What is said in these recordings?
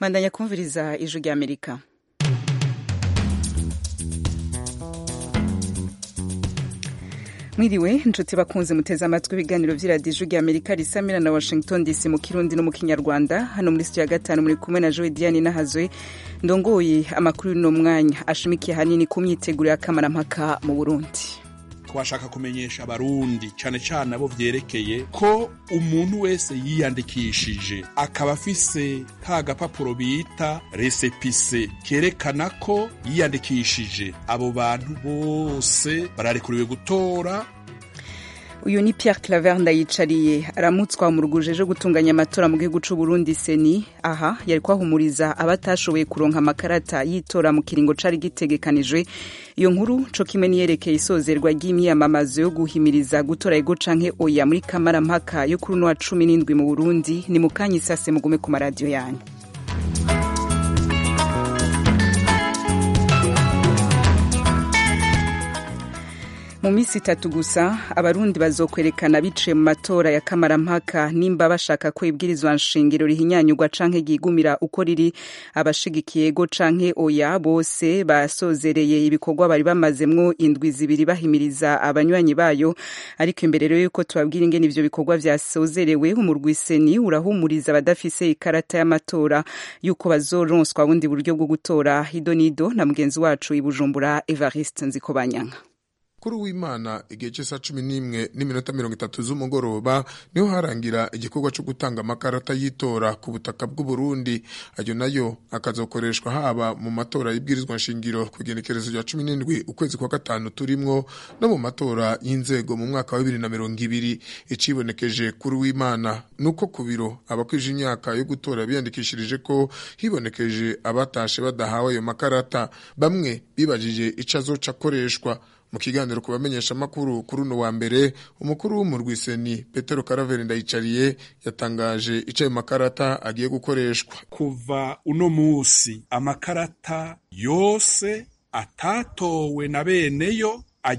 bandanya kumviriza ijwi rya amerika mwiriwe inshuti bakunze muteze amatwi ibiganiro vy'iradiyo rya amerika risamira na washington dc mu kirundi no mu kinyarwanda hano muri studio ya gatanu muri kumwe na joe diane nahazwe ndongoye amakuru y'uno mwanya ashimikiye hanini ku myiteguro y'akamarampaka mu burundi twashaka kumenyesha abarundi cane cane abo vyerekeye ko umuntu wese yiyandikishije akaba afise ka gapapuro bita resepise kerekana ko yiyandikishije abo bantu bose bararekuriwe gutora uyu ni Pierre Claver ndayicariye aramutswa mu ruguje rwo gutunganya amatora mu gihugu c'u Burundi seni aha yari kwahumuriza abatashoboye kuronka amakarata yitora mu kiringo cari gitegekanijwe iyo nkuru co kimwe niyerekeye isozerwa ry'imyamamazo yo guhimiriza gutora ego canke oya muri kamarampaka yo kuri uno wa cumi n'indwi mu Burundi ni mu kanya isase mugume ku maradiyo yanyu mu minsi itatu gusa abarundi bazokwerekana biciye mu matora ya kamarampaka nimba bashaka ko ibwirizwa nshingiro rihinyanyurwa canke ryigumira uko riri abashigikiye ego canke oya bose basozereye ibikorwa bari bamazemwo indwi zibiri bahimiriza abanywanyi bayo ariko imbere rero yuko tubabwira ingene ivyo bikorwa vyasozerewe umurwiseni urahumuriza abadafise ikarata y'amatora yuko bazoronswa bundi buryo bwo gutora hidonido na mugenzi wacu i Bujumbura Evariste Nzikobanyanka kuri w'imana igihe cy'isa cumi n'imwe n'iminota mirongo itatu z'umugoroba niho harangira igikorwa cyo gutanga amakarata y'itora ku butaka bw'uburundi ayo nayo akazokoreshwa haba mu matora y'ibwirizwa nshingiro ku igenekerezo rya cumi n'indwi ukwezi kwa gatanu turimwo no mu matora y'inzego mu mwaka wa bibiri na mirongo ibiri icibonekeje kuri w'imana nuko ku biro abakwije imyaka yo gutora biyandikishirije ko hibonekeje abatashe badahawe ayo makarata bamwe bibajije ico azoca akoreshwa mu kiganiro ku bamenyesha amakuru kuri uno wa mbere umukuru w'umurwiseni petero karaveri ndayicariye yatangaje ico ayo makarata agiye gukoreshwa kuva uno musi amakarata yose atatowe na beneyo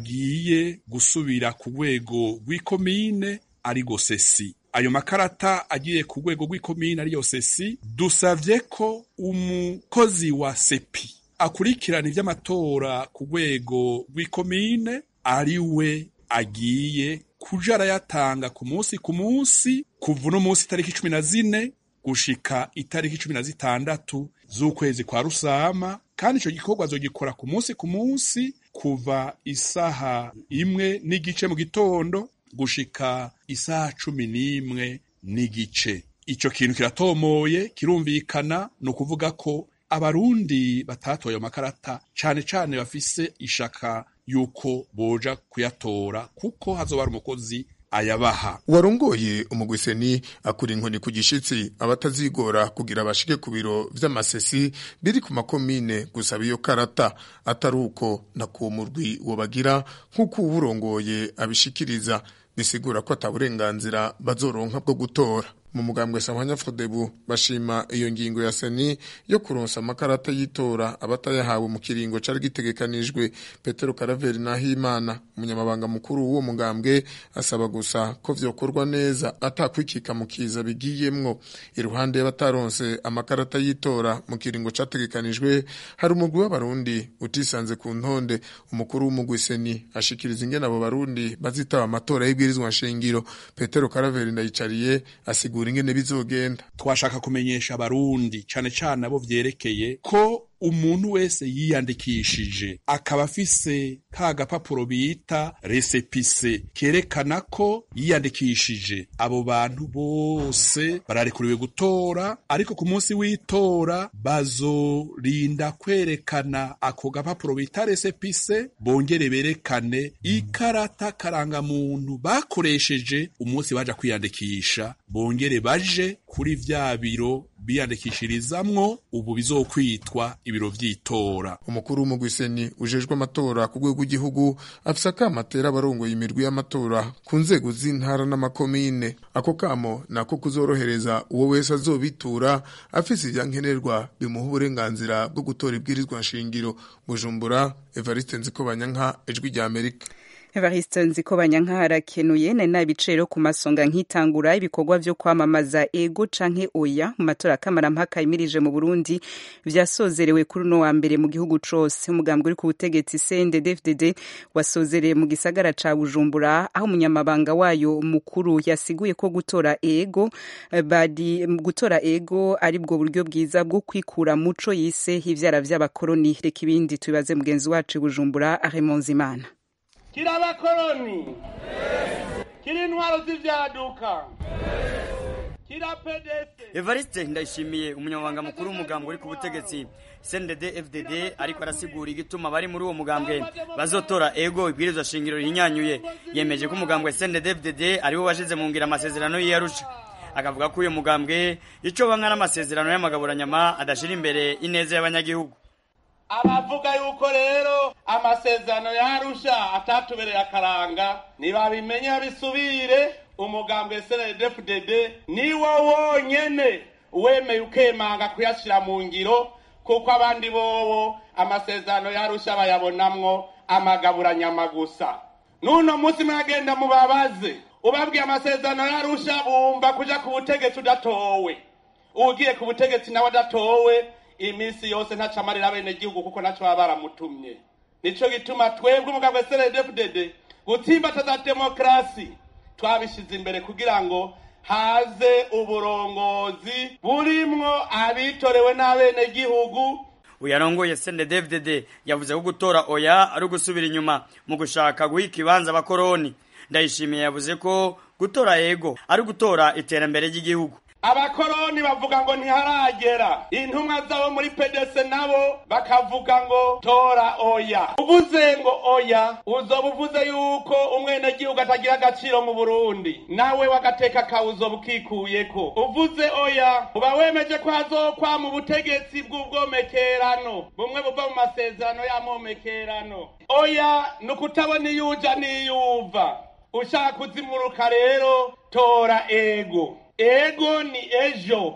agiye gusubira ku rwego rw'ikomine arigo sesi ayo makarata agiye ku rwego rw'ikomine ariyo sesi dusavye ko umukozi wa sepi akurikirana ivy'amatora ku rwego rw'ikomine ari we agiye kuja arayatanga ku munsi ku munsi kuva uno munsi itariki cumi na zine gushika itariki cumi na zitandatu z'ukwezi kwa rusama kandi ico gikorwa azogikora ku munsi ku munsi kuva isaha imwe n'igice mu gitondo gushika isaha cumi n'imwe n'igice ico kintu kiratomoye kirumvikana ni ukuvuga ko abarundi batatoye amakarata cane cane bafise ishaka yuko boja kuyatora kuko hazoba hari umukozi ayabaha warongoye umugwiseni akura inkoni ku gishitsi abatazigora kugira bashike ku biro vy'amasesi biri ku makomine gusaba iyo karata atari uko na ku murwi wobagira nk'uko uwurongoye abishikiriza bisigura ko ata burenganzira bazoronka bwo gutora mu mugambwe samanya fodebu bashima iyo ngingo ya seni yo kuronsa amakarata y'itora abatayahawe mu kiringo cari gitegekanijwe petero karaveri nahimana umunyamabanga mukuru w'uwo mugambwe asaba gusa ko vyokorwa neza atakwikika mu kiza bigiyemwo iruhande y'abataronse amakarata y'itora mu kiringo categekanijwe hari umugwi w'abarundi utisanze ku ntonde umukuru w'umugwi seni ashikiriza ingene abo barundi bazitaba amatora y'ibwirizwa nshingiro petero karaveri ndayicariye asigura ingene bizogenda twashaka kumenyesha abarundi cane cane abo vyerekeye ko umuntu wese yiyandikishije akaba afise ka gapapuro bita resepise kerekana ko yiyandikishije abo bantu bose bararekuriwe gutora ariko ku munsi w'itora bazorinda kwerekana ako gapapuro bita resepise bongere berekane ikarata karangamuntu bakoresheje umunsi baja kwiyandikisha bongere baje kuri vya biro biyandikishirizamwo ubu bizokwitwa ibiro vy'itora umukuru w'umugwiseni ujejwe amatora ku rwego rw'igihugu afise akamatera abarongoye imirwi y'amatora ku nzego z'intara n'amakomine ako kamo nako kuzorohereza uwo wese azobitura afise ivyankenerwa bimuha uburenganzira bwo gutora ibwirizwa nshingiro bujumbura evariste nzikobanyanka ijwi rya amerika Evariste Nzikobanya nk'aharakenuye nari nabicero ku masonga nkitangura ibikorwa vyo kwamamaza ego canke oya mu matora kamarampaka yimirije mu Burundi vyasozerewe kuri uno wa mbere mu gihugu cose umugambwe uri ku butegetsi CNDD-FDD wasozereye mu gisagara ca Bujumbura aho umunyamabanga wayo mukuru yasiguye ko gutora ego badi gutora ego ari bwo buryo bwiza bwo kwikura muco yise ivyara vy'abakoroni reka ibindi tubibaze mugenzi wacu Bujumbura Raymond Zimana kiri abakoroni kiri intwaro z'ivyaduka kira pedese evariste ndayishimiye umunyamabanga mukuru w'umugambwe uri ku butegetsi cndd fdd ariko arasigura igituma bari muri uwo mugambwe bazotora ego ibwirizwa shingiro rihinyanyuye yemeje ko umugambwe cndd fdd ariwo washize mu ngira amasezerano y'iyarusha akavuga ko uyu mugambwe ico banga n'amasezerano y'amagaburanyama adashira imbere ineza y'abanyagihugu abavuga yuko rero amasezerano yarusha atatubereye akaranga nibabimenye babisubire umugambwe snddfdd niwo wonyene wemeye ukemanga kuyashira mu ngiro kuko abandi bobo amasezerano yarusha bayabonamwo amagaburanyama gusa n'uno munsi mwagenda mubabaze ubabwiye amasezerano yarusha bumva kuja ku butegetsi udatowe ugiye ku butegetsi nawe adatowe iminsi yose ntaca amarira bene gihugu kuko ntaco baba baramutumye nico gituma twebwe umugambwe snddfdd gutsimbataza demokarasi twabishize imbere kugira ngo haze uburongozi burimwo abitorewe n'abenegihugu uyarongoye CNDD-FDD yavuze ko gutora oya ari ugusubira inyuma mu gushaka guha ikibanza abakoroni ndayishimiye yavuze ko gutora yego ari gutora iterambere ry'igihugu abakoroni bavuga ngo ntiharagera intumwa zabo muri pedese nabo bakavuga ngo tora oya uvuze ngo oya uzoba uvuze yuko umwenegihugu atagira agaciro mu burundi nawe wagateka kawe uzoba ukikuyeko uvuze oya uba wemeje ko hazokwa mu butegetsi bw'ubwomekerano bumwe buva mu masezerano y'amomekerano oya ni ukutabona iyo uja n'iyo uva ushaka kuzimuruka rero tora ego ego ni ejo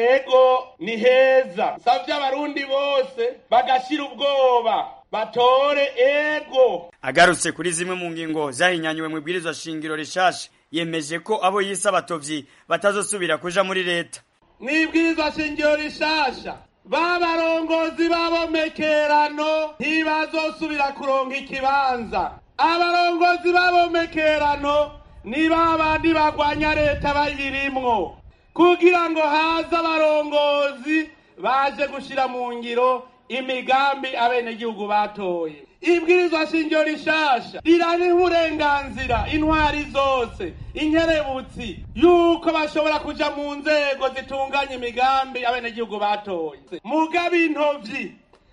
ego ni heza savye abarundi bose bagashira ubwoba batore ego agarutse kuri zimwe mu ngingo zahinyanyuwe mu ibwirizwa shingiro rishasha yemeje ko abo yise abatovyi batazosubira kuja muri leta mwibwirizwa shingiro rishasha babarongozi b'abomekerano ntibazosubira kuronka ikibanza abarongozi b'abomekerano ni babandi bagwanya leta bayirimwo kugira ngo haze abarongozi baje gushira mu ngiro imigambi abenegihugu batoye ibwirizwa shingiro rishasha riraniha uburenganzira intwari zose inkerebutsi yuko bashobora kuja mu nzego zitunganya imigambi abenegihugu batoye mugabo intovyi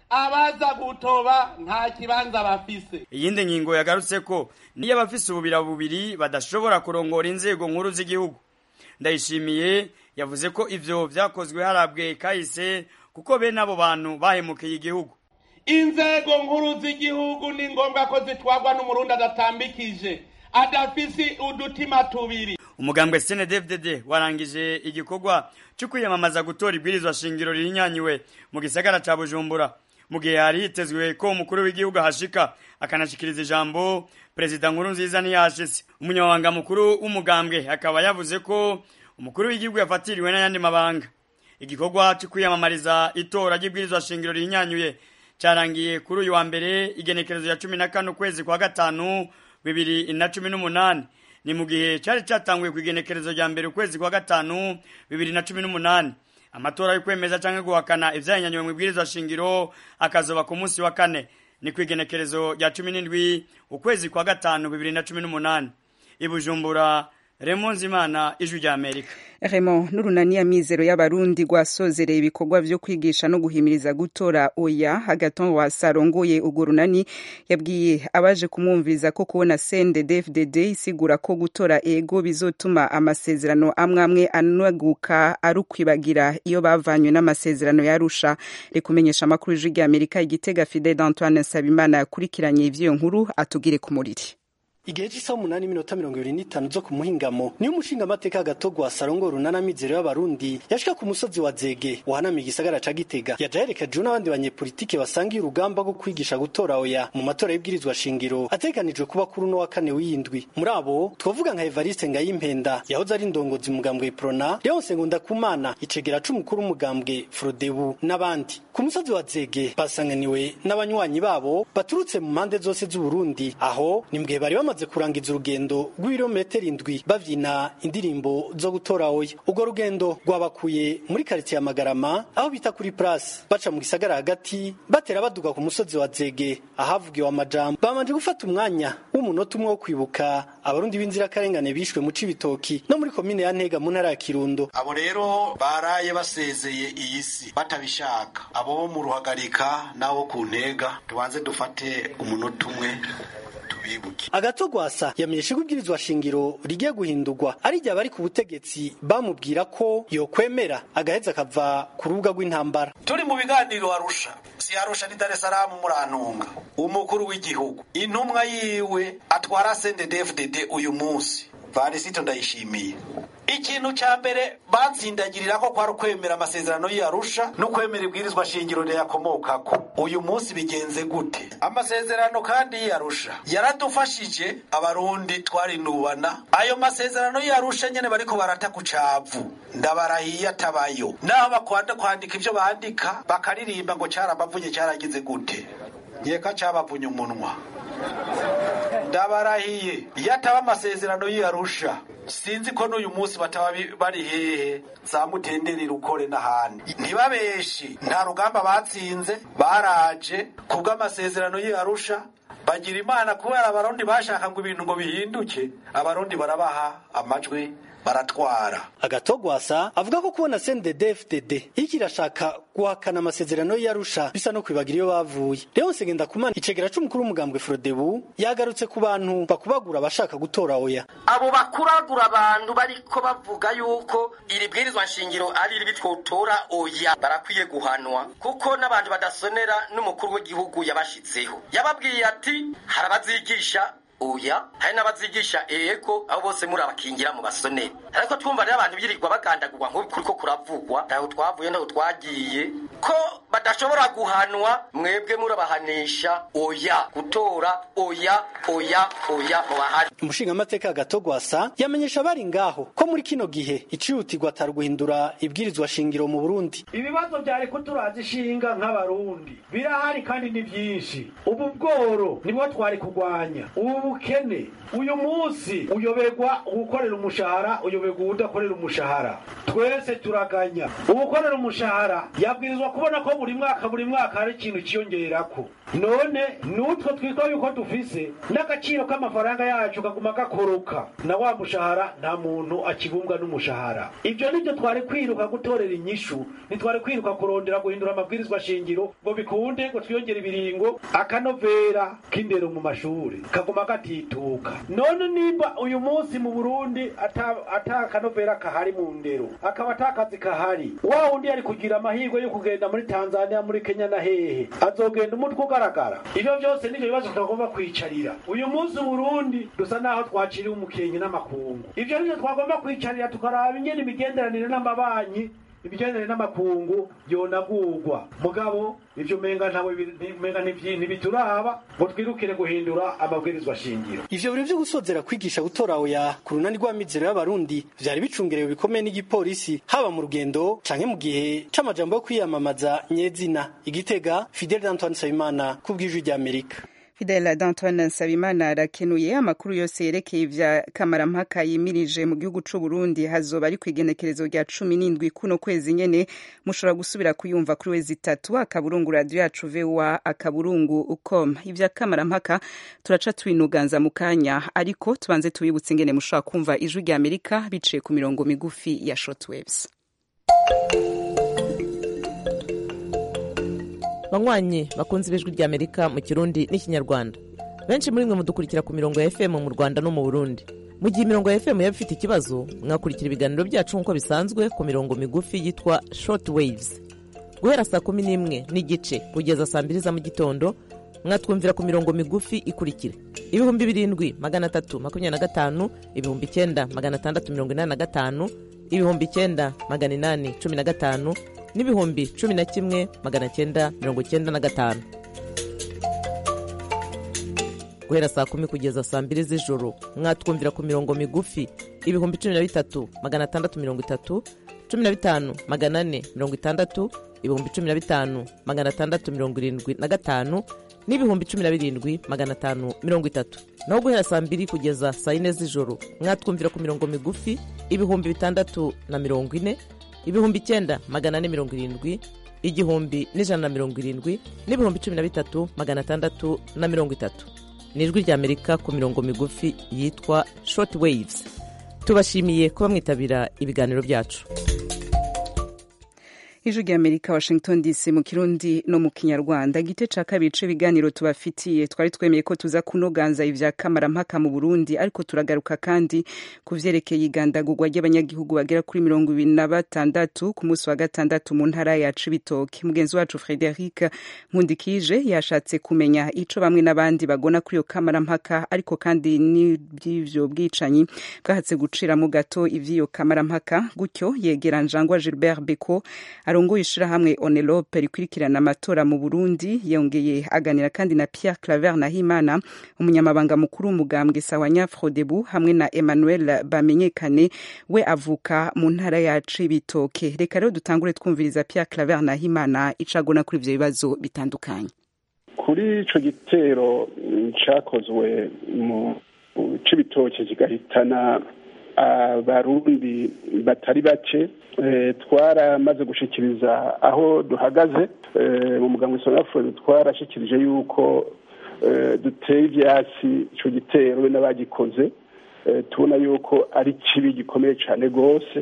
abaza gutoba nta kibanza bafise iyindi ngingo yagarutse ko niyo abafise ububira bubiri badashobora kurongora inzego nkuru z'igihugu ndayishimiye yavuze ko ivyo vyakozwe harabwe kahise kuko bene abo bantu bahemukiye igihugu inzego nkuru z'igihugu ni ngombwa ko zitwarwa n'umurundi adatambikije adafise udutima tubiri umugambwe CNDD-FDD warangije igikorwa cyo kwiyamamaza gutora ibwirizwa shingiro rihinyanyuwe mu gisagara ca Bujumbura mu gihe hari hitezwe ko umukuru w'igihugu ahashika akanashikiriza ijambo perezida nkuru nziza ntiyashitse umunyamabanga mukuru w'umugambwe akaba yavuze ko umukuru w'igihugu yafatiriwe n'ayandi mabanga igikorwa cyo kwiyamamariza itora ry'ibwirizwa shingiro rihinyanyuye cyarangiye kuri uyu wa mbere igenekerezo ya cumi na kane ukwezi kwa gatanu bibiri na cumi n'umunani ni mu gihe cyari cyatanguye ku igenekerezo rya mbere ukwezi kwa gatanu bibiri na cumi n'umunani amatora yo kwemeza cyangwa guhakana ivyanyanywe mu ibwirizwa shingiro akazoba ku munsi wa kane ni ku igenekerezo rya cumi n'indwi ukwezi kwa gatanu bibiri na cumi n'umunani ibujumbura Raymond Zimana ijwi rya Amerika Raymond n'urunani ya mizero y'abarundi rwasozereye ibikorwa vyo kwigisha no guhimiriza gutora oya hagaton wasarongoye urwo runani yabwiye abaje kumwumviriza ko kubona CNDD-FDD isigura ko gutora ego bizotuma amasezerano amwe amwe anaguka ari ukwibagira iyo bavanywe n'amasezerano yarusha rekumenyesha amakuru y'ijwi rya Amerika igitega Fidel Antoine Sabimana yakurikiranye ivy'iyo nkuru atugire ku muriri igihe cy'isaha umunani iminota mirongo ibiri n'itanu zo ku muhingamo niyo umushinga amateka agatogwa sarongo runana mizero y'abarundi yashika ku musozi wa zege wahanamiye igisagara ca gitega yaja yerekejwe n'abandi banyepolitike basangiye urugamba rwo kwigisha gutora oya mu matora y'ibwirizwa shingiro ateganijwe kuba kuri uno wa kane w'indwi muri abo twovuga nka evariste ngayimpenda yahoze ari indongozi umugambwe prona leonse ngundakumana icegera c'umukuru w'umugambwe frodebu n'abandi ku musozi wa zege basanganiwe n'abanywanyi babo baturutse mu mpande zose z'uburundi aho ni mbwe bari bamaze kurangiza urugendo rw'ibirometero indwi bavyina indirimbo zo gutora oya urwo rugendo rwabakuye muri karitsiye ya magarama aho bita kuri place baca mu gisagara hagati batera baduga ku musozi wa zege ahavugiwe amajambo babanje gufata umwanya w'umunota umwe wo kwibuka abarundi b'inzirakarengane bishwe mu cibitoki no muri komine ya ntega mu ntara ya kirundo abo rero baraye basezeye iyi si batabishaka abo bo mu ruhagarika n'abo ku ntega tubanze dufate umunota umwe tubibuke agatogwasa yamenyesha ko ibwirizwa shingiro rigiye guhindurwa ari igihe abari ku butegetsi bamubwira ko yokwemera agaheza akava ku rubuga rw'intambara turi mu biganiro arusha si arusha ni dar es salaam murantunga umukuru w'igihugu intumwa yiwe atwara sendedefdd uyu munsi varisito ndayishimiye ikintu ca mbere batsindagirira ko kwari ukwemera amasezerano y'arusha no kwemera ibwirizwa shingiro riyakomokako uyu munsi bigenze gute amasezerano kandi y'arusha yaradufashije abarundi twarinubana ayo masezerano y'arusha nyene bariko barata ku cavu ndabarahiye atabayo naho bakwanda kwandika ivyo bandika bakaririmba ngo carabavunye caragize gute yeka cabavunye umunwa ndabarahiye iyo ataba amasezerano y'arusha sinzi ko n'uyu munsi bataba bari hehe za mutenderi rukore n'ahandi ntibabeshi nta rugamba batsinze baraje kubw'amasezerano y'arusha bagira imana kubera abarundi bashaka ngo ibintu ngo bihinduke abarundi barabaha amajwi baratwara agatogwasa avuga ko kubona CNDD-FDD iki irashaka guhakana amasezerano y'Arusha bisa no kwibagira iyo bavuye Leonce Ngendakumana icegera c'umukuru w'umugambwe Frodebu yagarutse ku bantu bakubagura abashaka gutora oya abo bakuragura abantu bariko bavuga yuko iri bwirizwa nshingiro ari iri bitwotora oya barakwiye guhanwa kuko n'abantu badasonera n'umukuru w'igihugu yabashitseho yababwiye ati harabazigisha oya hari n'abazigisha ego abo bose muri abakingira mu basoneri ariko twumva rero abantu birirwa bagandagurwa nk'ubu kuriko kuravugwa ntaho twavuye ntaho twagiye ko badashobora guhanwa mwebwe murabahanisha oya gutora oya oya oya mubahari umushingamateka agatogwasa yamenyesha abari ngaho ko muri kino gihe icihutirwa atari guhindura ibwirizwa shingiro mu burundi ibibazo byari kuturaza ishinga nk'abarundi birahari kandi ni byinshi ubu bworo nibwo twari kurwanya ubu bukene uyu munsi uyoberwa uwukorera umushahara uyoberwa uwudakorera umushahara twese turaganya uwukorera umushahara yabwirizwa kubona ko buri mwaka buri mwaka hari ikintu cyiyongerako none n'utwo twitwa yuko dufise n'agaciro k'amafaranga yacu kaguma gakoroka na wa mushahara nta muntu akibumbwa n'umushahara ibyo nibyo twari kwiruka gutorera inyishu ntitwari kwiruka kurondera guhindura amabwirizwa shingiro ngo bikunde ngo twiyongere ibiringo akanovera k'indero mu mashuri kaguma gatituka none nimba uyu munsi mu burundi ata ata kanovera kahari mu ndero akaba ata kazi kahari wa wundi yari kugira amahirwe yo kugenda muri tanzania muri kenya na hehe azogenda umutwe ugaragara ivyo vyose nivyo bibazo tutagomba kwicarira uyu munsi uburundi dusa naho twaciriwe umukenke n'amakungu ivyo nivyo twagomba kwicarira tukaraba ingene imigenderanire n'amabanki ibigendanye n'amakungu yonagurwa mugabo ivyo menga ntawe menga ntibituraba ngo twirukire guhindura amabwirizwa shingiro ivyo biro vyo gusozera kwigisha gutora oya ku runani rw'amizero y'abarundi vyari bicungerewe bikomeye n'igipolisi haba mu rugendo canke mu gihe c'amajambo yo kwiyamamaza nyezina igitega fidel antoine nsabimana ku bw'ijwi ry'amerika Fidel Danton Nsabimana arakenuye amakuru yose yerekeye ivya kamarampaka yimirije mu gihugu c'u Burundi hazoba ari kwigenekerezo rya cumi n'indwi kuno kwezi nyene mushobora gusubira kuyumva kuri wezi itatu akaburungu radio yacu VOA akaburungu com ivya kamarampaka turaca twinuganza mu kanya ariko tubanze tubibutse ingene mushobora kumva ijwi rya Amerika biciye ku mirongo migufi ya shortwaves banywanyi bakunze ibijwi rya amerika mu kirundi n'ikinyarwanda benshi muri mwe mudukurikira ku mirongo ya fm mu rwanda no mu burundi mu gihe imirongo ya fm yaba ifite ikibazo mwakurikira ibiganiro byacu nk'uko bisanzwe ku mirongo migufi yitwa short waves guhera saa kumi n'imwe n'igice kugeza saa mbiri za mu gitondo mwatwumvira ku mirongo migufi ikurikira ibihumbi birindwi magana atatu makumyabiri na gatanu ibihumbi icyenda magana atandatu mirongo inani na gatanu ibihumbi icyenda magana inani cumi na gatanu n'ibihumbi cumi na kimwe magana cyenda mirongo cyenda na gatanu guhera saa kumi kugeza saa mbiri z'ijoro mwatwumvira ku mirongo migufi ibihumbi cumi na bitatu magana atandatu mirongo itatu cumi na bitanu magana ane mirongo itandatu ibihumbi cumi na bitanu magana atandatu mirongo irindwi na gatanu n'ibihumbi cumi na birindwi magana atanu mirongo itatu naho guhera saa mbiri kugeza saa yine z'ijoro mwatwumvira ku mirongo migufi ibihumbi bitandatu na mirongo ine ibihumbi icyenda magana ane mirongo irindwi igihumbi n'ijana na mirongo irindwi n'ibihumbi cumi na bitatu magana atandatu na mirongo itatu ni ijwi ry'amerika ku mirongo migufi yitwa short waves tubashimiye kuba mwitabira ibiganiro byacu ijwi ry'amerika washington dc mu kirundi no mu kinyarwanda igice ca kabiri c'ibiganiro tubafitiye twari twemeye ko tuza kunoganza ivya kamarampaka mu burundi ariko turagaruka kandi ku vyerekeye igandagurwa ry'abanyagihugu bagera kuri mirongo ibiri na batandatu ku munsi wa gatandatu mu ntara ya cibitoke mugenzi wacu frederic nkundikije yashatse kumenya ico bamwe n'abandi bagona kuri iyo kamarampaka ariko kandi n'ivy'ivyo bwicanyi bwahatse guciramo gato ivy'iyo kamarampaka gutyo yegera njangwa gilbert beko arongoye ishirahamwe onelope rikurikirana amatora mu burundi yongeye aganira kandi na pierre claver nahimana umunyamabanga mukuru w'umugambwe sawanya frodebu hamwe na emmanuel bamenyekane we avuka mu ntara ya cibitoke reka rero dutangure twumviriza pierre claver nahimana icagona kuri ivyo bibazo bitandukanye kuri ico gitero cakozwe mu cibitoke kigahitana abarundi batari bake twaramaze gushikiriza aho duhagaze mu muganga isonafure twarashikirije yuko duteye ibyatsi icyo gitero we n'abagikoze tubona yuko ari kibi gikomeye cyane rwose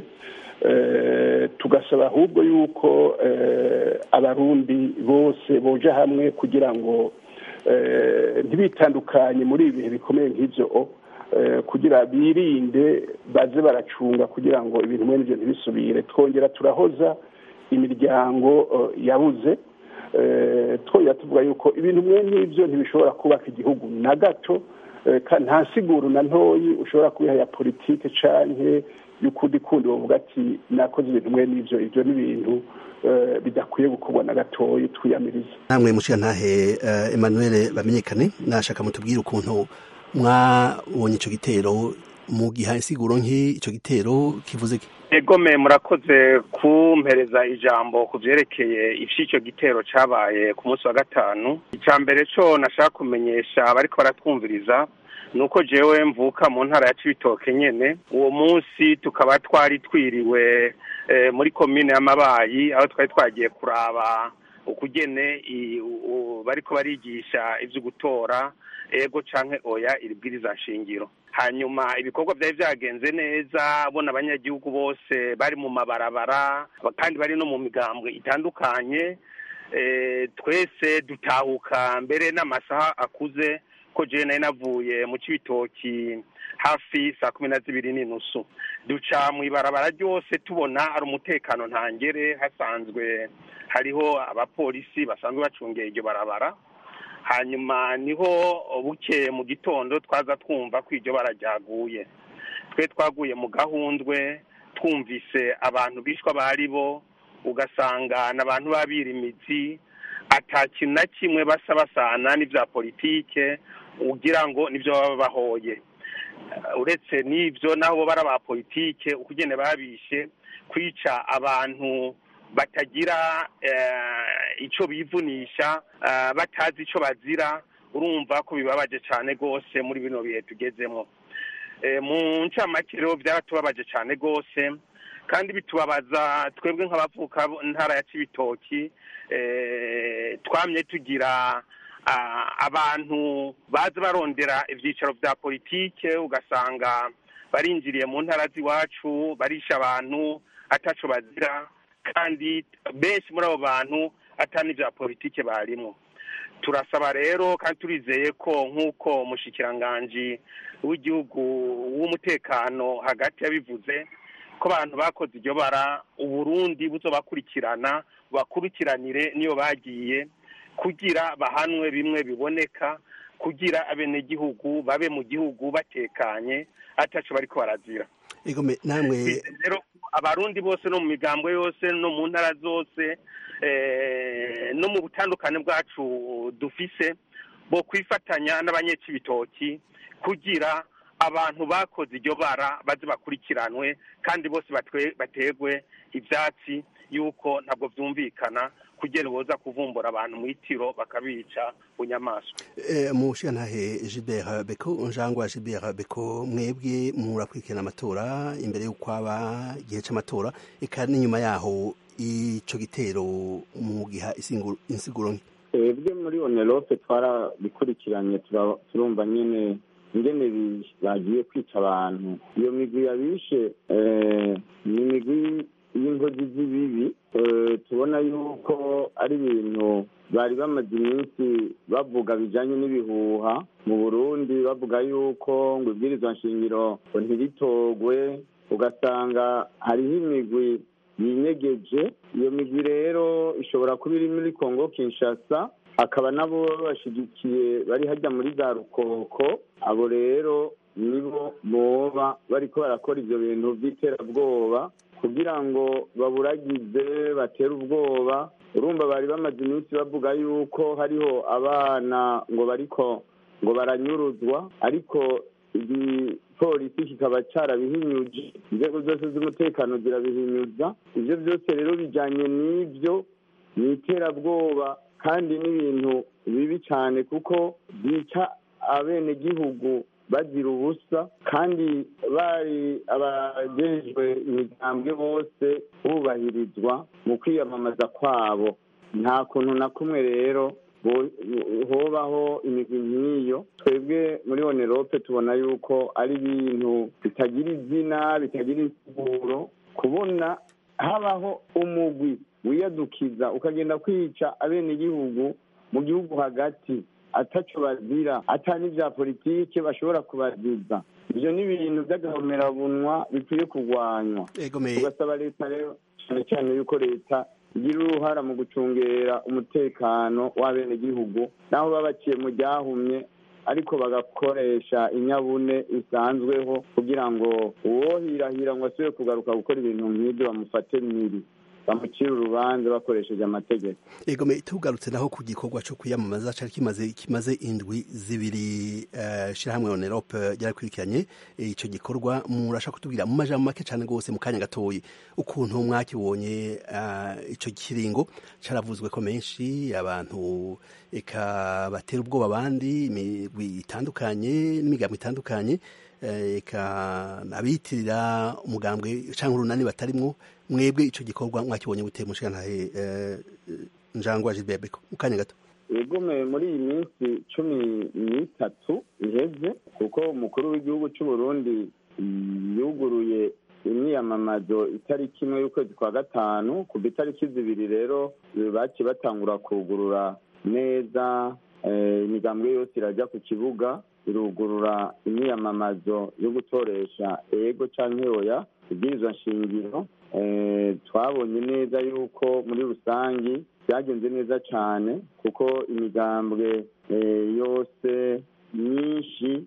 tugasaba ahubwo yuko abarundi bose boja hamwe kugira ngo ntibitandukanye muri ibi bihe bikomeye nk'ibyo kugira birinde baze baracunga kugira ngo ibintu mwene ibyo ntibisubire twongera turahoza imiryango yabuze twongera tuvuga yuko ibintu mwene nk'ibyo ntibishobora kubaka igihugu na gato nta siguru na ntoyi ushobora kubiha ya politike canke y'ukundi kundi bavuga ati nakoze ibintu mwene ibyo ibyo ni ibintu bidakwiye gukorwa na gatoyi twiyamiriza namwe mushiga ntahe emmanuel bamenyekane nashaka mutubwire ukuntu mwabonye icyo gitero mu gihe insiguro nk'icyo gitero kivuze egome murakoze kumpereza ijambo ku byerekeye iby'icyo gitero cyabaye ku munsi wa gatanu icya mbere cyo nashaka kumenyesha abariko baratwumviriza ni uko jewe mvuka mu ntara ya cibitoke nyene uwo munsi tukaba twari twiriwe muri komine y'amabayi aho twari twagiye kuraba ukugene bariko barigisha ivyo gutora ego canke oya iri bwiriza nshingiro hanyuma ibikorwa byari byagenze neza bona abanyagihugu bose bari mu mabarabara kandi bari no mu migambwe itandukanye twese dutahuka mbere n'amasaha akuze ko jewe nari navuye mu cibitoki hafi saa kumi na zibiri n'inusu duca mu ibarabara ryose tubona hari umutekano ntangere hasanzwe hariho abapolisi basanzwe bacungeye iryo barabara hanyuma niho buke mu gitondo twaza twumva ko iryo barajyaguye twe twaguye mu gahundwe twumvise abantu bishwa bari bo ugasanga n'abantu babira imizi ata kintu na kimwe basa basana n'ibya politike ugira ngo nibyo baba bahoye uretse n'ibyo nabo bari aba politike ukugene babishe kwica abantu batagira icyo bivunisha batazi icyo bazira urumva ko bibabaje cyane rwose muri bino bihe tugezemo mu ncamake rero byaratubabaje cyane rwose kandi bitubabaza twebwe nk'abavuka ntara ya cibitoki twamye tugira abantu baza barondera ibyicaro bya politike ugasanga barinjiriye mu ntara z'iwacu barisha abantu ataco bazira kandi benshi muri abo bantu atari n'ibya politike barimo turasaba rero kandi turizeye ko nk'uko umushikiranganji w'igihugu w'umutekano hagati yabivuze ko abantu bakoze iryo bara uburundi buzobakurikirana bakurikiranire niyo bagiye kugira bahanwe bimwe biboneka kugira abenegihugu babe mu gihugu batekanye ataco bariko barazira egome namwe rero abarundi bose no mu migambwe yose no mu ntara zose eh, no mu butandukane bwacu dufise bo kwifatanya n'abanyecibitoki kugira abantu bakoze iryo bara baze bakurikiranwe kandi bose batwe- bategwe ivyatsi yuko ntabwo vyumvikana kugira boza kuvumbura abantu mw'itiro bakabica bunyamaswa Eh, mushigantahe Gilbert Beko njangwa Gilbert Beko mwebwe murakurikirana amatora imbere y'uko aba igihe c'amatora eka n'inyuma yaho ico gitero mu giha isingu- insiguro nke twebwe muri onerope twarabikurikiranye tura- turumva nyene ingene bi- bagiye kwica abantu iyo migwi yabishe eh, ni imigwi y'inkozi z'ibibi eh, tubona yuko ari ibintu bari bamaze iminsi bavuga bijanye n'ibihuha mu burundi bavuga yuko ngo ibwirizwa nshingiro ngo ntiritogwe ugasanga hariho imigwi yinyegeje iyo migwi rero ishobora kuba iri muri kongo kinshasa akaba nabo babashigikiye bari hajya muri za rukoko abo rero nibo boba bariko barakora ivyo bintu vy'iterabwoba kugira ngo baburagize batere ubwoba urumva bari bamaze iminsi bavuga yuko hariho abana ngo bariko ngo baranyuruzwa ariko igipolisi kikaba carabihinyuje inzego zose z'umutekano zirabihinyuza ivyo byose rero bijanye n'ivyo ni iterabwoba kandi n'ibintu bibi cyane kuko byica abenegihugu bazira ubusa kandi bari abajejwe imigambwe bose bubahirizwa mu kwiyamamaza kwabo nta kuntu na kumwe rero bo- hobaho imigwi nk'iyo twebwe muri onerope tubona yuko ari ibintu bitagira izina bitagira insiguro kubona habaho umugwi wiyadukiza ukagenda kwica abenegihugu mu gihugu hagati ataco bazira ata n'ivya politike bashobora kubaziza ivyo ni ibintu vy'agahomerabunwa bikwiye kurwanywa tugasaba leta rero cane cane yuko leta igira uruhara mu gucungera umutekano w'abenegihugu naho baba baciye mu ryahumye ariko bagakoresha inyabune isanzweho kugira ngo uwohirahira ngo asubire kugaruka gukora ibintu nk'ibyo bamufate miri bamucire urubanza bakoresheje amategeko egome tugarutse naho ku gikorwa co kwiyamamaza cari kimaze kimaze indwi zibiri uh, shirahamwe onerope ryarakurikiranye eh, ico gikorwa murashaka kutubwira mu majambo make cane gose mu kanya gatoyi ukuntu mwakibonye uh, ico kiringo caravuzwe ko menshi abantu eka batera ubwoba abandi imigwi itandukanye n'imigambo itandukanye eh, eka abitirira umugambwe canke urunani batarimwo mwebwe ico gikorwa mwakibonye gute mushigantahe eh, njangwa Gilbert Beko mu kanya gato egome muri iyi minsi cumi n'itatu iheze kuko umukuru w'igihugu cy'u Burundi yuguruye imyiyamamazo itariki imwe y'ukwezi kwa gatanu kuva itariki zibiri rero baciye batangura kugurura neza eh, imigambwe yose irajya ku kibuga irugurura imyiyamamazo yo gutoresha ego canke oya ibwirizwa nshingiro eh, twabonye neza yuko muri rusangi byagenze neza cyane kuko imigambwe eh, yose myinshi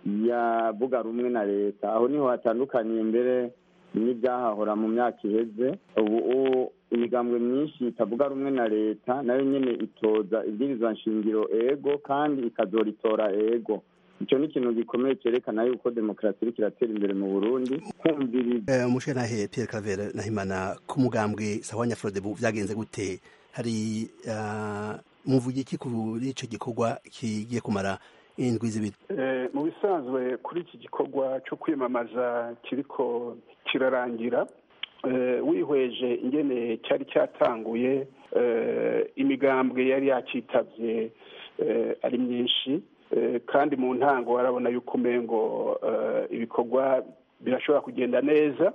yavuga rumwe na leta aho niho hatandukaniye mbere n'ibyahahora mu myaka iheze ubu ubu imigambwe myinshi itavuga rumwe na leta nayo nyine itoza ibwirizwa nshingiro ego kandi ikazoritora ego icyo ni ikintu gikomeye cyerekana yuko demokarasi iriko iratera imbere mu burundi kumviriza eh, mushigantahe Pierre Claver Nahimana ku mugambwe Sahwanya Frodebu vyagenze gute hari uh, muvuye iki kuri ico gikorwa kigiye kumara indwi zibiri Eh, mu bisanzwe kuri iki gikorwa cyo kwiyamamaza kiriko kirarangira eh, wihweje ingene cyari cyatanguye eh, imigambwe yari yakitavye eh, ari myinshi eh, kandi mu ntango warabona yuko umengo eh, ibikorwa birashobora kugenda neza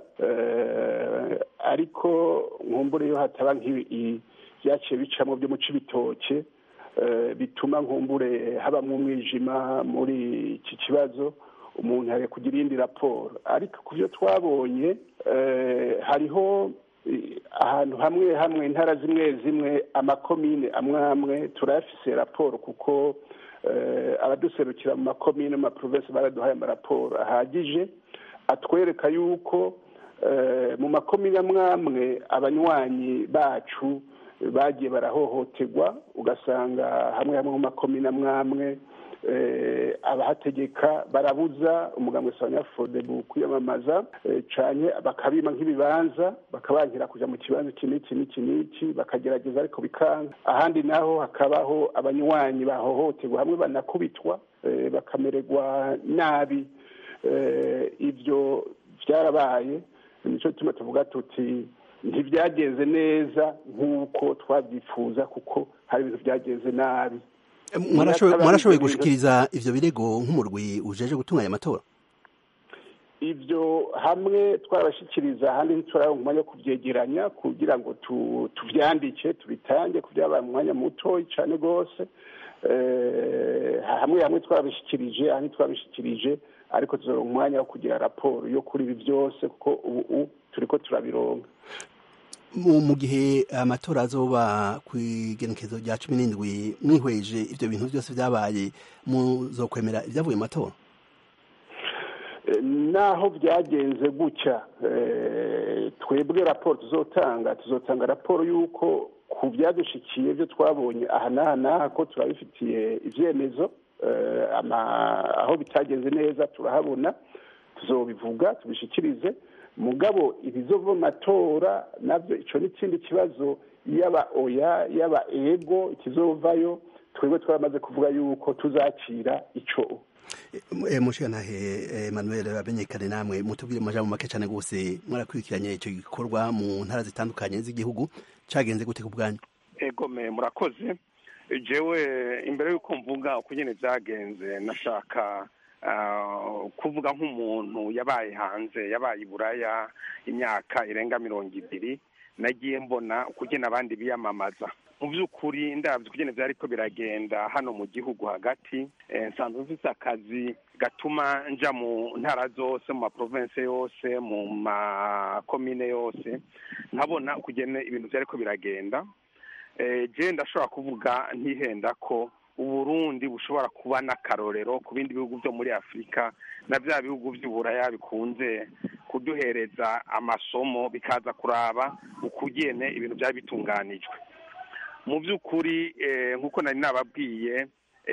eh, ariko nkumbure yo hataba nk'ibi byaciye bicamo byo mu cibitoke eh, bituma nkumbure habamwo umwijima muri iki kibazo umuntu yari kugira iyindi raporo ariko ku byo twabonye eh, hariho eh, ahantu hamwe hamwe intara zimwe zimwe amakomine amwe amwe turayafise raporo kuko abaduserukira mu makomine mu maprovensi baraduhaye amaraporo ahagije atwereka yuko mu makomine amwamwe abanywanyi bacu bagiye barahohoterwa ugasanga hamwe hamwe mu makomine amwamwe abahategeka barabuza umugambwe sabanyafodebu kwiyamamaza cyane bakabima nk'ibibanza bakabankira kujya mu kibanza iki n'iki n'iki n'iki bakagerageza ariko bikanga ahandi naho hakabaho abanywanyi bahohoterwa hamwe banakubitwa bakamererwa nabi ibyo byarabaye nicyo gituma tuvuga tuti ntibyagenze neza nk'uko twabyifuza kuko hari ibintu byagenze nabi mwarashoboye gushikiriza ivyo birego nk'umurwi ujeje gutunganya amatora ibyo hamwe twarabashyikiriza ahandi ntituraronka umwanya wo kubyegeranya kugira ngo tuvyandike tubitange ku byabaye mu mwanya mutoyi cyane rwose hamwe hamwe twarabishyikirije ahandi twabishyikirije ariko tuzoronka umwanya wo kugira raporo yo kuri ibi byose kuko ubu turiko turabironka mu gihe amatora azoba ku igenekezo rya cumi n'indwi mwihweje ibyo bintu byose byabaye muzokwemera ibyavuye mu matora naho byagenze gutya twebwe raporo tuzotanga tuzotanga raporo y'uko ku byadushikiye byo twabonye aha n'aha n'aha ko turabifitiye ibyemezo aho bitagenze neza turahabona tuzobivuga tubishikirize mugabo ibizova mu matora nabyo icyo ni ikindi kibazo yaba oya yaba ego ikizovayo twebwe twaramaze kuvuga yuko tuzakira icyo mushikanahe Emmanuel bamenyekane namwe mutubwire mu majambo make cyane rwose mwarakurikiranye icyo gikorwa mu ntara zitandukanye z'igihugu cyagenze gute ku bwanyu egome murakoze jewe imbere y'uko mvuga uko nyine byagenze nashaka kuvuga nk'umuntu yabaye hanze yabaye iburaya imyaka irenga mirongo ibiri nagiye mbona ukugena abandi biyamamaza mu by'ukuri ndabyo ukugena byari ko biragenda hano mu gihugu hagati nsanzwe mfite akazi gatuma nja mu ntara zose mu maprovensi yose mu makomine yose nkabona ukugena ibintu byari ko biragenda je ndashobora kuvuga ntihenda ko uburundi bushobora kuba n'akarorero ku bindi bihugu byo muri afurika na bya bihugu by'uburaya bikunze kuduhereza amasomo bikaza kuraba ukugene ibintu byari bitunganijwe mu by'ukuri nk'uko nari nababwiye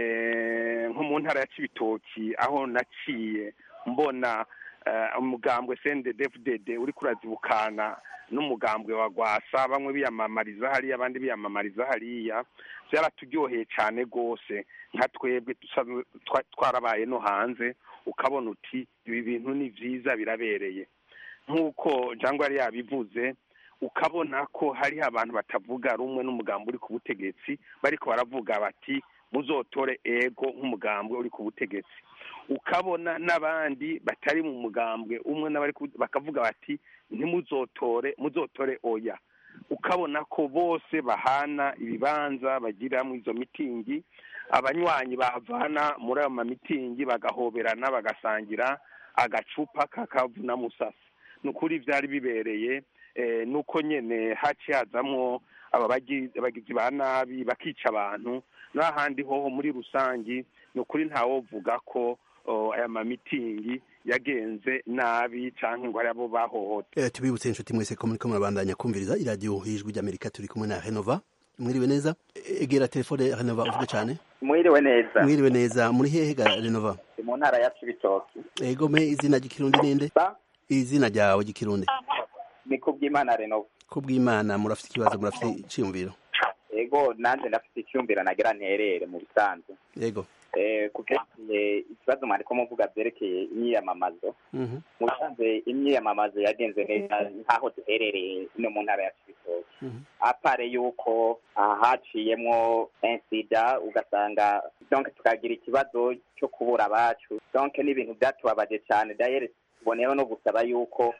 nko mu ntara ya kibitoki aho naciye mbona umugambwe cndfdd uri kurazibukana n'umugambwe wa gwasa bamwe biyamamariza hariya abandi biyamamariza hariya byaraturyoheye cyane rwose nka twebwe twarabaye no hanze ukabona uti ibi bintu ni byiza birabereye nk'uko jangwa yari yabivuze ukabona ko hariho abantu batavuga rumwe n'umugambi uri ku butegetsi bariko baravuga bati muzotore ego nk'umugambwe uri ku butegetsi ukabona n'abandi batari mu mugambwe umwe n'abari bakavuga bati ntimuzotore muzotore oya ukabona ko bose bahana ibibanza bagira mu izo mitingi abanywanyi bavana muri ayo mamitingi bagahoberana bagasangira agacupa kakavuna musasa ni ukuri byari bibereye nuko nyine haciye hazamwo aba bagizi ba nabi bakica abantu n'ahandi hoho muri rusange ni ukuri ntawovuga ko aya mamitingi yagenze nabi cyangwa ngo hari abo bahohote tubibutse inshuti mwese ko muri ko murabandanya kumviriza iradiyo y'ijwi ry'amerika turi kumwe na renova mwiriwe neza egera telefone renova uvuge cyane mwiriwe neza mwiriwe neza muri hehe ga renova mu ntara ya cibitoki ego me izina ry'ikirundi ninde izina ryawe ry'ikirundi ni kubw'imana renova kubw'imana murafite ikibazo murafite icyumviro ego nanjye ndafite icyumviro nagira nterere mu bisanzwe yego ku byerekeye ikibazo mwariko muvuga byerekeye imyiyamamazo mu bisanzwe imyiyamamazo yagenze neza nk'aho duherereye ino mu ntara ya cibitoki apare yuko haciyemwo insida ugasanga donc tukagira ikibazo cyo kubura abacu donc n'ibintu byatubabaje cyane dayere tuboneyeho no gusaba yuko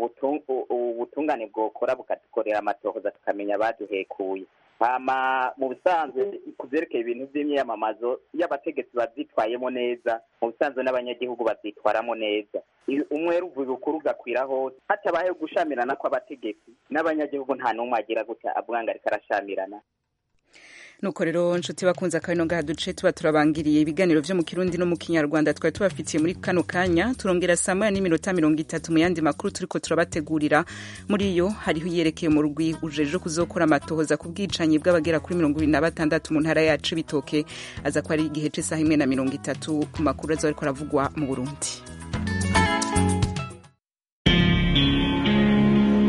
ubutungane bwokora bukadukorera amatohoza tukamenya abaduhekuye hama mu bisanzwe ku byerekeye ibintu by'imyiyamamazo iyo abategetsi babyitwayemo neza mu bisanzwe n'abanyagihugu babyitwaramo neza umwe ruvuye ukuri ugakwira hose hatabayeho gushamirana kw'abategetsi n'abanyagihugu nta n'umwe agira gutya avuga ngo ariko arashamirana nuko rero nshuti bakunze akabino ngaha duce tuba turabangiriye ibiganiro vyo mu kirundi no mu kinyarwanda twari tubafitiye muri kano kanya turongera saa moya n'iminota mirongo itatu mu yandi makuru turiko turabategurira muri yo hariho iyerekeye mu rugwi ujeje kuzokora amatohoza ku bwicanyi bw'abagera kuri mirongo ibiri na batandatu mu ntara yacu bitoke aza ko ari igihe c'isaha imwe na mirongo itatu ku makuru aza ariko aravugwa mu burundi